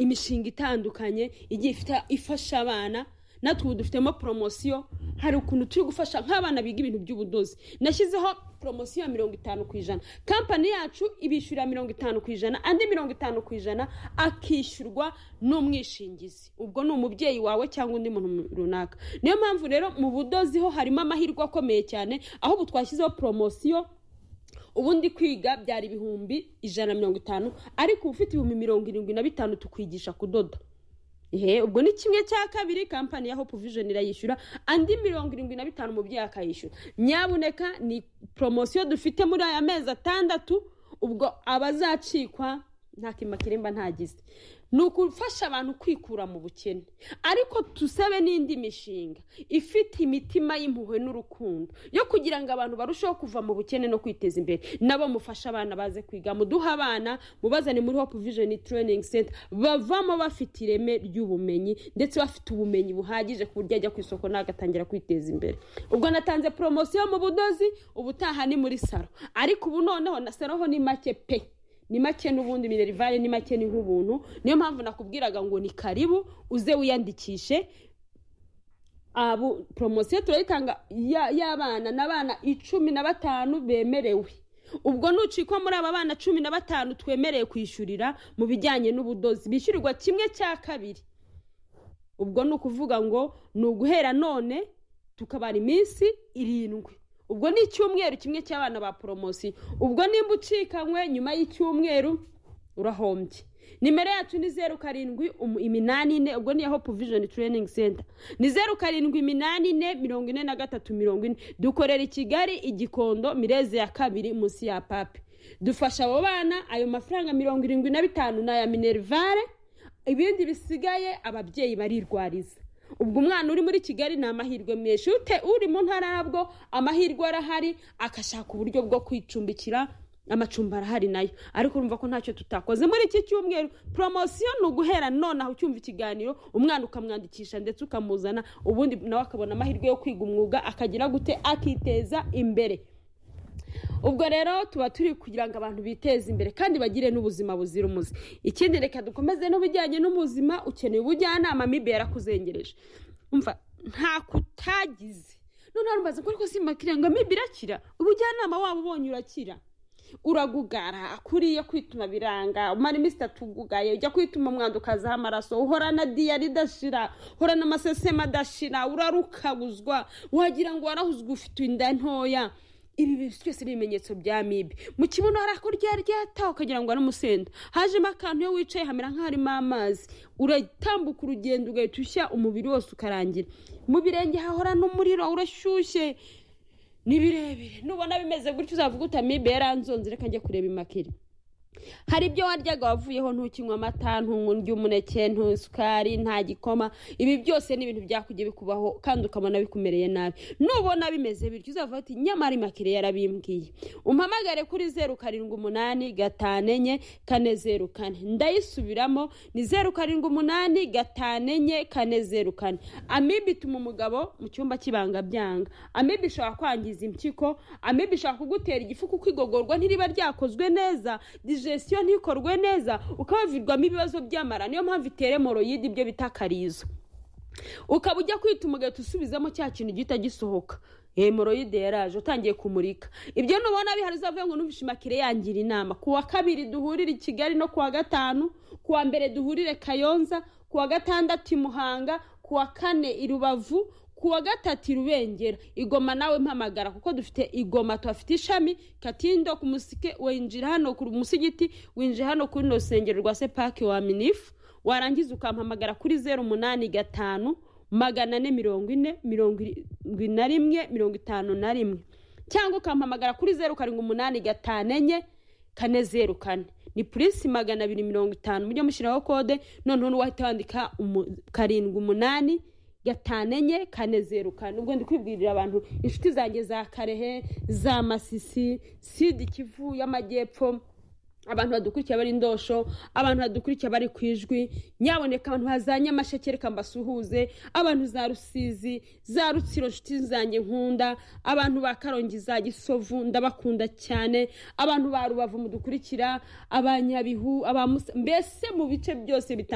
imishinga itandukanye igiye ifite ifasha abana natwe ubu dufitemo poromosiyo hari ukuntu turi gufasha nk'abana biga ibintu by'ubudozi nashyizeho poromosiyo ya mirongo itanu ku ijana kampani yacu ibishyurira mirongo itanu ku ijana andi mirongo itanu ku ijana akishyurwa n'umwishingizi ubwo ni umubyeyi wawe cyangwa undi muntu runaka niyo mpamvu rero mu budozi ho harimo amahirwe akomeye cyane aho ubu twashyizeho poromosiyo ubundi kwiga byari ibihumbi ijana na mirongo itanu ariko uba ufite ibihumbi mirongo irindwi na bitanu tukwigisha kudoda ehe ubwo ni kimwe cya kabiri kampani ya hope vision irayishyura andi mirongo irindwi na bitanu umubyeyi akayishyura nyabuneka ni poromosiyo dufite muri aya mezi atandatu ubwo abazacikwa nta kima kiremba ntagize ni ugufasha abantu kwikura mu bukene ariko tusabe n'indi mishinga ifite imitima y'impuhwe n'urukundo yo kugira ngo abantu barusheho kuva mu bukene no kwiteza imbere nabo mufashe abana baze kwiga muduhe abana mubazane muri hope vision training center bavamo bafite ireme ry'ubumenyi ndetse bafite ubumenyi buhagije ku buryo ajya ku isoko nagatangira kwiteza imbere ubwo natanze poromosiyo mu budozi ubutaha ni muri saro ariko ubu noneho na saro ho ni make pe ni make n'ubundi minerivare ni make ni nk'ubuntu niyo mpamvu nakubwiraga ngo ni karibu uze wiyandikishe poromosiyo turayitanga y'abana n'abana icumi na batanu bemerewe ubwo nucikwa muri aba bana cumi na batanu twemerewe kwishyurira mu bijyanye n'ubudozi bishyurirwa kimwe cya kabiri ubwo ni ukuvuga ngo ni uguhera none tukabara iminsi irindwi ubwo ni icyumweru kimwe cy'abana ba poromosiyo ubwo nimba ucikanywe nyuma y'icyumweru urahombye nimero yacu ni zeru karindwi iminani ine ubwo ni iya hope vision training center ni zeru karindwi iminani ine mirongo ine na gatatu mirongo ine dukorera i kigali igikondo mireze ya kabiri munsi ya papi dufasha abo bana ayo mafaranga mirongo irindwi na bitanu ni aya minerivare ibindi bisigaye ababyeyi barirwariza ubwo umwana uri muri kigali ni amahirwe menshi uri mu ntara yabwo amahirwe arahari agashaka uburyo bwo kwicumbikira amacumbi arahari nayo ariko urumva ko ntacyo tutakoze muri iki cyumweru poromosiyo ni uguhera nonaho ucyumva ikiganiro umwana ukamwandikisha ndetse ukamuzana ubundi nawe akabona amahirwe yo kwiga umwuga akagira gute akiteza imbere ubwo rero tuba turi kugira ngo abantu biteze imbere kandi bagire n'ubuzima buzira umuze ikindi reka dukomeze n'ubujyanye n'ubuzima ukeneye ubujyanama mibe yarakuzengereje umva nta kutagize noneho rumbaza ko ariko simakira ngo mibe irakira ubujyanama waba ubonye urakira uragugara kuriye kwituma biranga umara iminsi itatu ugugaye ujya kwituma umwanda ukazaho amaraso uhorana diyari idashira uhorana amasesema adashira urarukabuzwa wagira ngo warahuzwe ufite inda ntoya ibi bintu byose ni ibimenyetso bya mibi mu kibuno hari ako ryata ukagira ngo ari umusenda hajemo akantu iyo wicaye hamera nk'aharimo amazi uratambuka urugendo ugahita ushya umubiri wose ukarangira mu birenge hahorana umuriro urashyushye ni birebire nubona bimeze gutyo uzavuga uti amibe yaranzonze reka njya kureba imakiri hari ibyo waryaga wavuyeho ntukinywa amata nturya umuneke ntusukari nta gikoma ibi byose ni ibintu byakugiye bikubaho kandi ukabona bikumereye nabi nubona bimeze bityo uzavuga ati nyamara imakire yarabimbwiye umpamagare kuri zeru karindwi umunani gatanu enye kane zeru kane ndayisubiramo ni zeru karindwi umunani gatanu enye kane zeru kane amibe ituma umugabo mu cyumba cy'ibanga byanga amibe ishobora kwangiza impyiko amibe ishobora kugutera igifu kuko igogorwa ntiriba ryakozwe neza digestion ntikorwe neza ukabavirwamo ibibazo by'amara niyo mpamvu itere moroyide ibyo bita karizo ukaba ujya kwituma ugahita usubizamo cya kintu gihita gisohoka hemoroyide yaraje utangiye kumurika ibyo nubona bihari uzavuye ngo numvishe imakire yangira inama ku wa kabiri duhurire i kigali no ku wa gatanu ku wa mbere duhurire kayonza ku wa gatandatu i muhanga ku wa kane i rubavu ku wa gatatu irubengera igoma nawe mpamagara kuko dufite igoma tuhafite ishami katindo ku musike winjira hano ku musigiti winjira hano kuri runo rusengero rwa sepake wa minifu warangiza ukampamagara kuri zeru umunani gatanu magana ane mirongo ine mirongo irindwi na rimwe mirongo itanu na rimwe cyangwa ukampamagara kuri zeru karindwi umunani gatanu enye kane zeru kane ni purinsi magana abiri mirongo itanu mujye mushyiraho kode noneho n'uwahita wandika karindwi umunani gatanu enye kane zeru kane ubwo ndi kwibwirira abantu inshuti zanjye za karehe za masisi sida ikivu y'amajyepfo abantu badukurikiye bari indosho abantu badukurikiye bari ku ijwi nyaboneka abantu za nyamasheke reka mbasuhuze abantu za rusizi za rutsiro nshuti zanjye nkunda abantu ba karongi za gisovu ndabakunda cyane abantu ba rubavu mudukurikira abanyabihu aba Musa- mbese mu bice byose bitandukanye